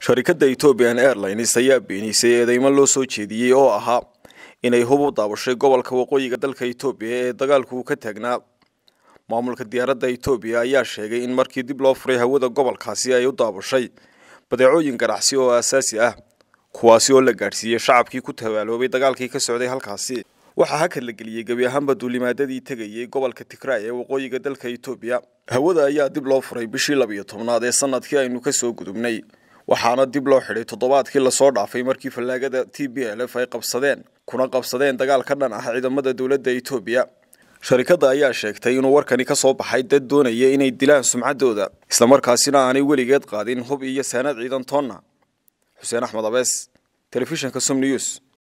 sharikadda ethoobian airlines ayaa beenisay eedeymo loo soo jeediyey oo ahaa inay hub u daabashay gobolka waqooyiga dalka etoobiya ee dagaalku uu ka taagnaa maamulka diyaaradda etoobiya ayaa sheegay in markii dib loo furay hawada gobolkaasi ay u daabashay badeecooyin ganacsi oo aasaasi ah kuwaasi oo la gaadhsiiyey shacabkii ku tabaaloobay dagaalkii ka socday halkaasi waxaa hakad la geliyey gebi ahaanba duulimaadadii tegayey gobolka tigray ee waqooyiga dalka etoobiya hawada ayaa dib loo furay bishii labiyo tobnaad ee sanadkii aynu kasoo gudubnay waxaana dib loo xidhay toddobaadkii lasoo dhaafay markii fallaagada t b l f ay qabsadeen kuna qabsadeen dagaal ka dhan ah ciidamada dowladda etoobiya sharikadda ayaa sheegtay inuu warkani ka soo baxay dad doonaya inay dilaan sumcaddooda islamarkaasina aanay weligeed qaadin hub iyo saanad ciidan toonna xuseen axmed abees telefishinka som news